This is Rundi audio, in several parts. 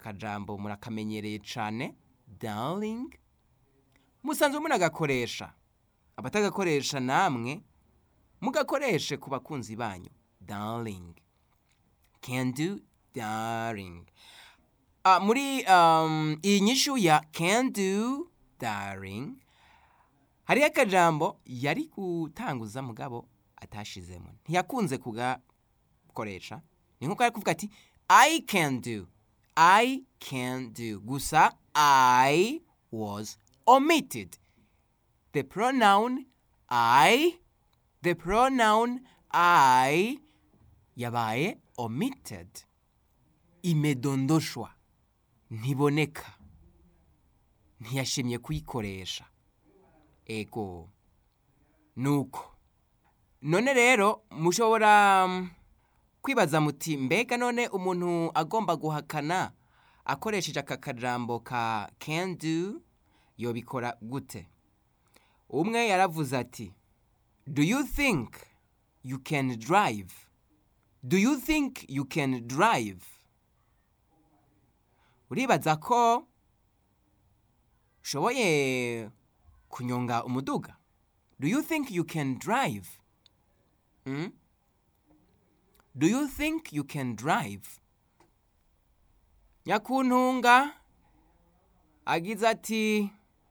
akajambo murakamenyereye cyane darling musanzwe munagakoresha abatagakoresha namwe mugakoreshe ku bakunzi banyu darling can do darling Ah, muri um, iyi nyishu ya can do darling hariho akajambo yari gutanguza mugabo atashizemo ntiyakunze kugakoresha ni nkuko ari kuvuga ati i can do i can do gusa i was omitted the pronoun i the pronoun i yabaye omitted imedondoshwa ntiboneka ntiyashimye kuyikoresha ego nuko none rero mushobora mm, kwibaza muti mbega none umuntu agomba guhakana akoresheje aka kajambo ka can do yobikora gute umwe yaravuze ati do you think you can drive do you think you can drive uribaza ko ushoboye kunyonga umuduga do you think you can drive mm? do you think you can drive nyakuntunga agize ati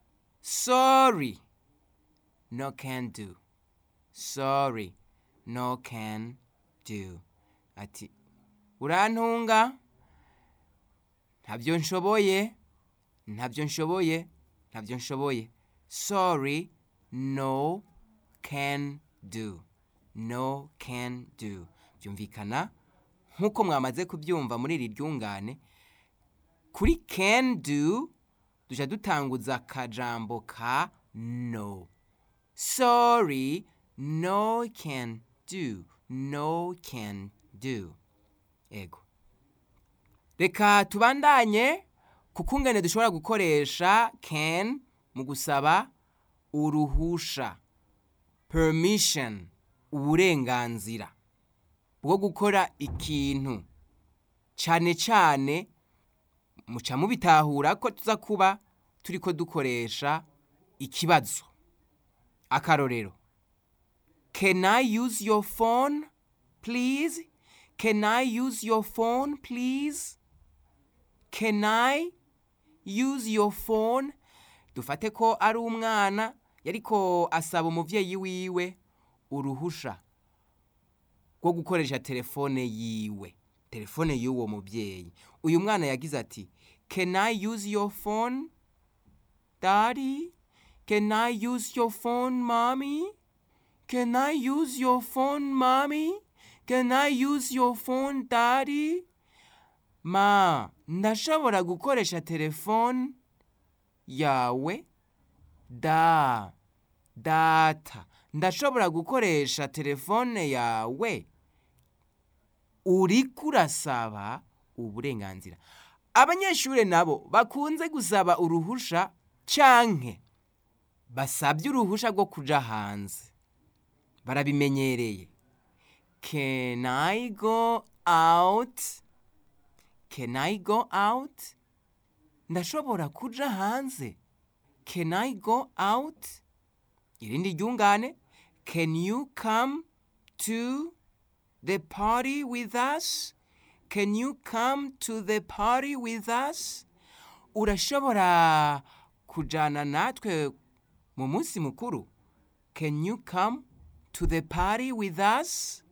sorry no can do sorry no can do ati urantunga ntabyo nshoboye ntabyo nshoboye ntabyo nshoboye sorry no can do no can do byumvikana nk'uko mwamaze kubyumva muri iri ryungane kuri can do duca dutanguza akajambo ka no sorry no can do no can do ego reka tubandanye kuko ingene dushobora gukoresha can mu gusaba uruhusha permission uburenganzira bwo gukora ikintu cyane cyane muca mubitahura ko tuza kuba turiko dukoresha ikibazo akarorero can i use your phone please can i use your phone please can i use your phone dufate ko ari umwana yariko asaba umuvyeyi wiwe uruhusha rwo gukoresha telefone yiwe telefone y'uwo muvyeyi uyu mwana yagize ati can i use your phone daddy can i use your phone mommy can i use your phone mommy can i use your phone daddy ma ndashobora gukoresha telefone yawe da data ndashobora gukoresha telefone yawe uriko urasaba uburenganzira abanyeshuri nabo bakunze gusaba uruhusha canke basabye uruhusha rwo kuja hanze barabimenyereye can i go out can i go out ndashobora kuja hanze can i go out irindi ryungane can you come to the party with us can you come to the party with us urashobora kujana natwe mu munsi mukuru can you come to the party with us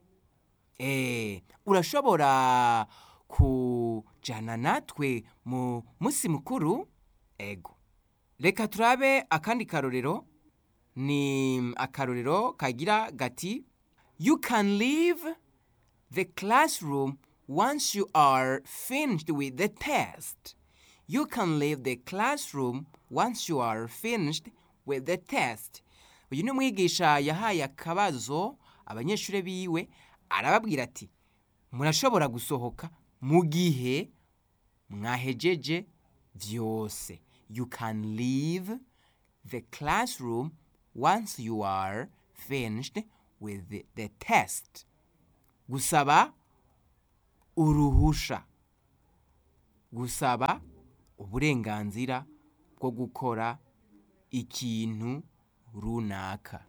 eh urashobora kujana natwe mu munsi mukuru ego reka turabe akandi karorero ni akarorero kagira gati you can leave the classroom once you are finished with the test you can leave the classroom once you are finished with the test uyu ni umwigisha yahaye akabazo abanyeshuri biwe arababwira ati murashobora gusohoka mu gihe mwahejeje vyose you can leave the classroom once you are finished with the, the test gusaba uruhusha gusaba uburenganzira bwo gukora ikintu runaka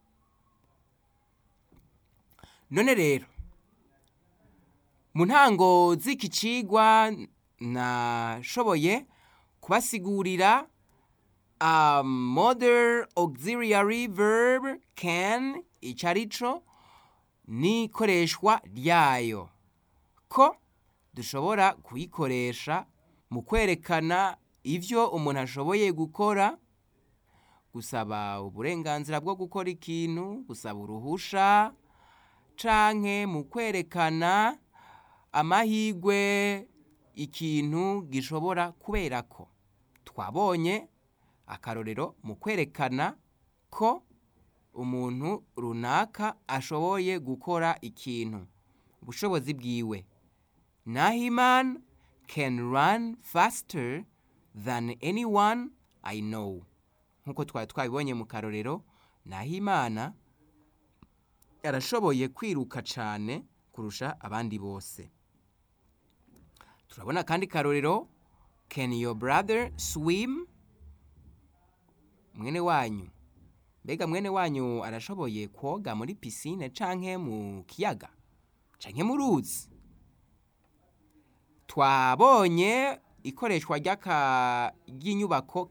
none rero mu ntango z'iki cigwa nashoboye kubasigurira a modern auxiliary verb can ico arico n'ikoreshwa ryayo ko dushobora kuyikoresha mu kwerekana ivyo umuntu ashoboye gukora gusaba uburenganzira bwo gukora ikintu gusaba uruhusha canke mu kwerekana amahigwe ikintu gishobora kuberako twabonye akarorero mu kwerekana ko umuntu runaka ashoboye gukora ikintu ubushobozi bwiwe nahiman can run faster than anyone i know nk'uko twari twabibonye mu karorero nahimana yarashoboye kwiruka cane kurusha abandi bose turabona kandi karorero can your brother swim mwene wanyu mbega mwene wanyu arashoboye koga muri pisine canke mu kiyaga canke mu ruzi twabonye ikoreshwa ry'aka ry'inyubako